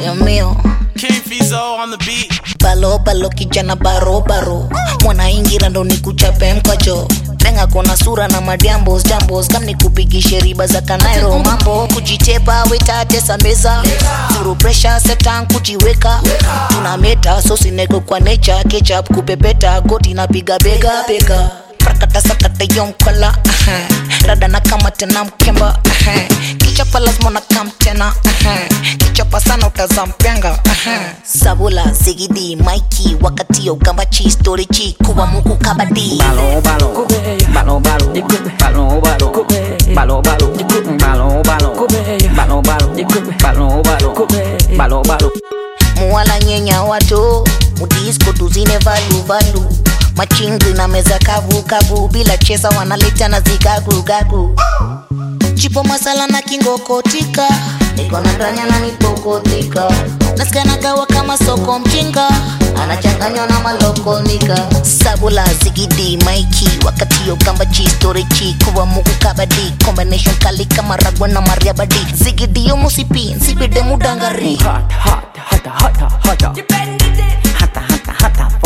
Dios mío King Fizo on the beat. balo balo kijana baro baro mwanaingira ndo nikuchape mkacho lenga kona sura na madiambos jambos kam nikupigishe riba za kanairo mambo kujitepa wetatesa meza zuru presha setan kujiweka tuna meta sosineko kwa necha ketchup kupepeta goti napiga bega bega prakata sakata yonkala rada na kama tena mkemba kichapa lazima na kam tena kichapa sana utazampenga sabula zigidi maiki wakati ya ugambachi storichi kuwa muku kabadi Balo balo, balo balo, balo balo, balo balo, balo balo, balo balo, balo balo, balo balo. muwala nyenya wato mudisko tuzine valu valu machingri na meza kavu kavu bila chesa wanaleta na zigagu gagu chipo masala na kingokotika niko na ndanya na nipokotika nasikanagawa kama soko mjinga anachanganywa na malokonika sabula zigidi maiki wakati yo kamba chi storichi kuwa mugu kabadi combination kali kama ragwa na mariabadi zigidi yo musipi nsipide mudangari Hot, hot, hot, hot, hot, hot. Hata, hata, hata,